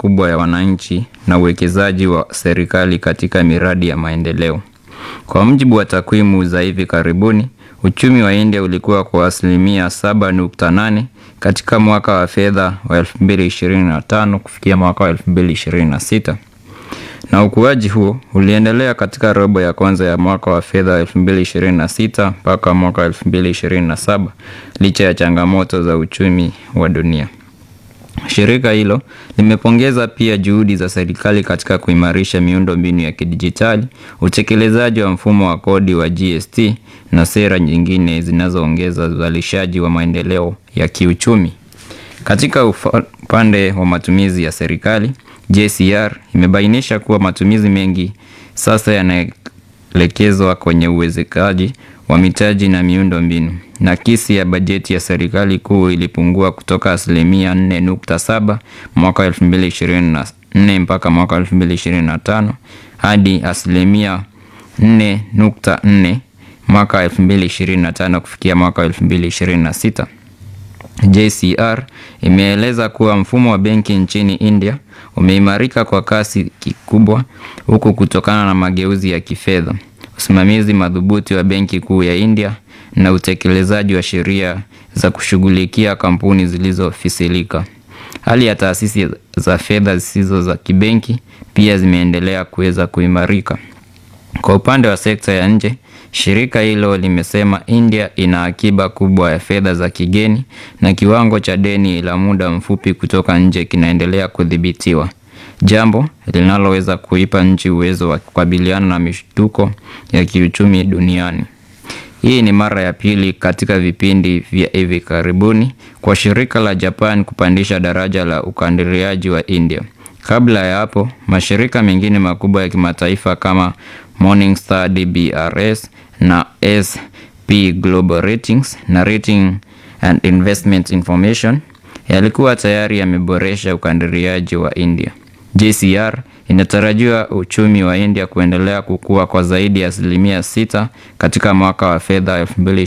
kubwa ya wananchi na uwekezaji wa serikali katika miradi ya maendeleo. Kwa mujibu wa takwimu za hivi karibuni, uchumi wa India ulikuwa kwa asilimia 7.8 katika mwaka wa fedha wa 2025 kufikia mwaka wa 2026. Na ukuaji huo uliendelea katika robo ya kwanza ya mwaka wa fedha wa 2026 mpaka mwaka wa 2027 licha ya changamoto za uchumi wa dunia. Shirika hilo limepongeza pia juhudi za serikali katika kuimarisha miundo mbinu ya kidijitali, utekelezaji wa mfumo wa kodi wa GST na sera nyingine zinazoongeza uzalishaji wa maendeleo ya kiuchumi. Katika upande wa matumizi ya serikali, JCR imebainisha kuwa matumizi mengi sasa yanaelekezwa kwenye uwezekaji wa mitaji na miundo mbinu. Nakisi ya bajeti ya serikali kuu ilipungua kutoka asilimia 4.7 mwaka 2024 mpaka mwaka 2025 hadi asilimia 4.4 mwaka 2025 kufikia mwaka 2026. JCR imeeleza kuwa mfumo wa benki nchini India umeimarika kwa kasi kikubwa huku kutokana na mageuzi ya kifedha, usimamizi madhubuti wa Benki Kuu ya India na utekelezaji wa sheria za kushughulikia kampuni zilizofisilika. Hali ya taasisi za fedha zisizo za kibenki pia zimeendelea kuweza kuimarika. Kwa upande wa sekta ya nje, shirika hilo limesema India ina akiba kubwa ya fedha za kigeni na kiwango cha deni la muda mfupi kutoka nje kinaendelea kudhibitiwa, jambo linaloweza kuipa nchi uwezo wa kukabiliana na mishtuko ya kiuchumi duniani. Hii ni mara ya pili katika vipindi vya hivi karibuni kwa shirika la Japan kupandisha daraja la ukadiriaji wa India. Kabla ya hapo, mashirika mengine makubwa ya kimataifa kama Morningstar DBRS na SP Global Ratings na Rating and Investment Information yalikuwa tayari yameboresha ukadiriaji wa India. JCR inatarajiwa uchumi wa India kuendelea kukua kwa zaidi ya asilimia sita katika mwaka wa fedha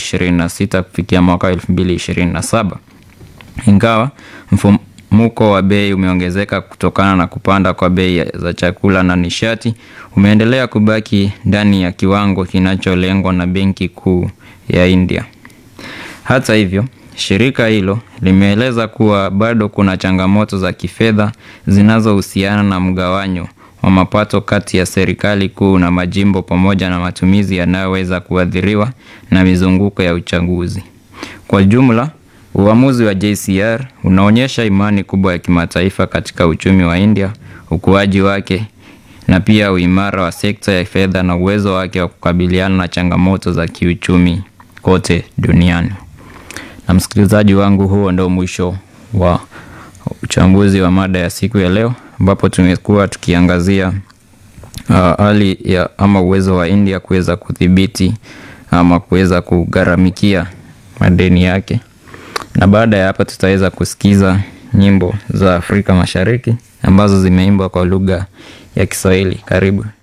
2026 kufikia mwaka 2027. Ingawa mfumuko wa bei umeongezeka kutokana na kupanda kwa bei za chakula na nishati, umeendelea kubaki ndani ya kiwango kinacholengwa na Benki Kuu ya India. Hata hivyo, shirika hilo limeeleza kuwa bado kuna changamoto za kifedha zinazohusiana na mgawanyo wa mapato kati ya serikali kuu na majimbo pamoja na matumizi yanayoweza kuathiriwa na mizunguko ya uchaguzi. Kwa jumla, uamuzi wa JCR unaonyesha imani kubwa ya kimataifa katika uchumi wa India, ukuaji wake na pia uimara wa sekta ya fedha na uwezo wake wa kukabiliana na changamoto za kiuchumi kote duniani. Na msikilizaji wangu, huo ndio mwisho wa uchambuzi wa mada ya siku ya leo, ambapo tumekuwa tukiangazia hali uh, ya ama uwezo wa India kuweza kudhibiti ama kuweza kugharamikia madeni yake, na baada ya hapa tutaweza kusikiza nyimbo za Afrika Mashariki ambazo zimeimbwa kwa lugha ya Kiswahili. Karibu.